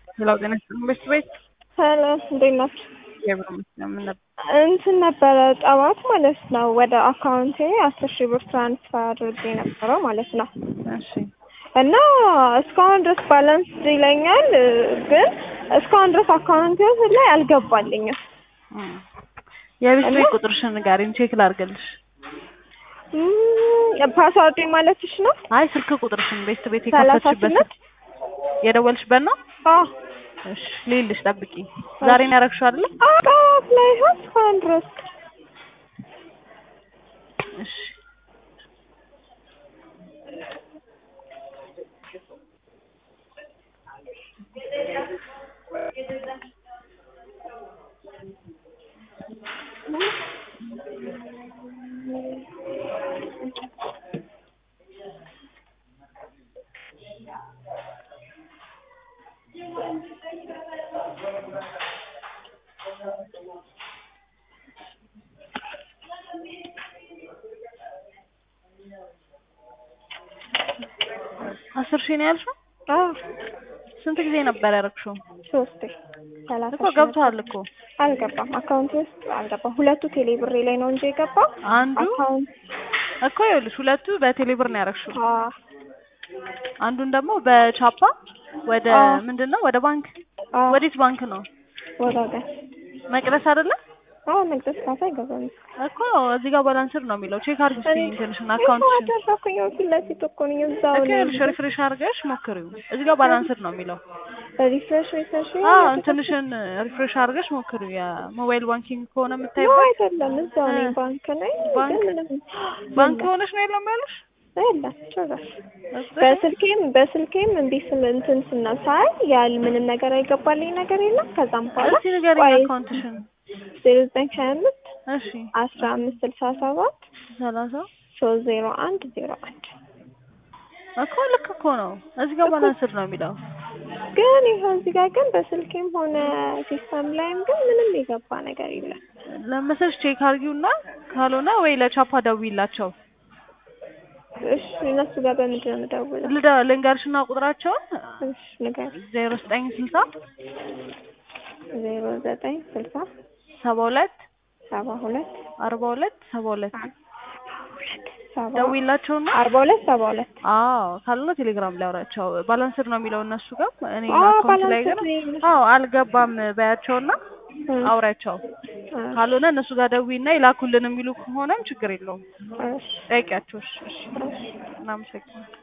ሌላው ጤና ይስጥልኝ ቤት ቤት ሄሎ እንዴት ናችሁ? የብር መስሪያ ምን ነበር? እንትን ነበረ ጠዋት ማለት ነው ወደ አካውንቴ አስር ሺህ ብር ትራንስፈር አድርጌ ነበረው ማለት ነው እሺ እና እስካሁን ድረስ ባላንስ ይለኛል ግን እስካሁን ድረስ አካውንቴ ላይ አልገባልኝም። እም። የቤት ቤት ቁጥርሽን ንገሪኝ ቼክ ላድርግልሽ። እም፣ ፓስዋርዴ ማለትሽ ነው? አይ ስልክ ቁጥርሽን ቤት ቤት ሰላሳ የከፈትሽበት ስምንት የደወልሽበት ነው? አዎ እሺ ልይልሽ ጠብቂ። ዛሬ ነው ያደረግሽው አይደለ? ጠዋት ላይ ይሆን እስካሁን ድረስ እሺ አስር ሺህ ነው ያልሽው? አዎ ስንት ጊዜ ነበር ያደረግሽው? ሶስቴ ሰላሳ እኮ ሺህ ገብቷል እኮ አልገባም። አካውንት ውስጥ አልገባም። ሁለቱ ቴሌ ብሬ ላይ ነው እንጂ የገባው አንዱ አካውንት እኮ ይኸውልሽ ሁለቱ በቴሌ ብር ነው ያደረግሽው። አዎ አንዱን ደግሞ በቻፓ ወደ አዎ። ምንድን ነው ወደ ባንክ አዎ ወዴት ባንክ ነው? ወጋገን መቅደስ አይደለ? አዎ መቅደስ ካሳ አይገባም። እኮ እዚህ ጋር ባላንስር ነው የሚለው። ቼክ አድርጊ እስኪ እንትንሽን ይኸው አካውንትሽን። አደረኩኝ ፊት ለፊት እኮ ነኝ እዛው እኮ ነኝ። ይኸውልሽ ሪፍሬሽ አድርገሽ ሞክሪው። እዚህ ጋር ባላንስር ነው የሚለው። ሪፍሬሽ ሪፍሬሽ አዎ እንትንሽን ሪፍሬሽ አድርገሽ ሞክሪው። የሞባይል ባንኪንግ ከሆነ ነው የምታይበት አይደለም እዛው ነኝ እ ባንክ ነኝ ባንክ ግን ምንም ባንክ የለም ሆነሽ ነው የለም ያሉሽ? የለም ጭራሽ በስልኬም በስልኬም እንዲህ ስል እንትን ስናሳይ ያል ምንም ነገር አይገባልኝ ነገር የለም። ከዛም በኋላ እስኪ ንገሪኝ ቆይ አካውንትሽን። ዜሮ ዘጠኝ ሀያ አምስት እሺ አስራ አምስት ስልሳ ሰባት ሰላሳ ሶስት ዜሮ አንድ ዜሮ አንድ እኮ ልክ እኮ ነው። እዚህ ጋር እኮ ባላንስር ነው የሚለው። ግን ይኸው እዚህ ጋር ግን በስልኬም ሆነ ሲስተም ላይም ግን ምንም የገባ ነገር የለም። ለመሰልሽ ቼክ አድርጊውና ካልሆነ ወይ ለቻፓ ደውይላቸው። እሺ እነሱ ጋር በምንድን ነው የምደውለው? ልደ ልንገርሽና ቁጥራቸውን እሺ ንገር ዜሮ ዘጠኝ ስልሳ ዜሮ ዘጠኝ ስልሳ ሰባ ሁለት ሰባ ሁለት አርባ ሁለት ሰባ ሁለት ሁለት ሰባ ደውይላቸውና አርባ ሁለት ሰባ ሁለት አዎ ካልሆነ ቴሌግራም ላይ አውራቸው። ባላንስር ነው የሚለው እነሱ ጋር እኔ አዎ አካውንት ላይ ባላንስ ግን አዎ አልገባም በያቸውና እ አውሪያቸው። ካልሆነ እነሱ ጋር ደውይና ይላኩልን የሚሉ ከሆነም ችግር የለውም እሺ ጠይቂያቸው። እሺ እሺ እሺ እናመሰግናለን።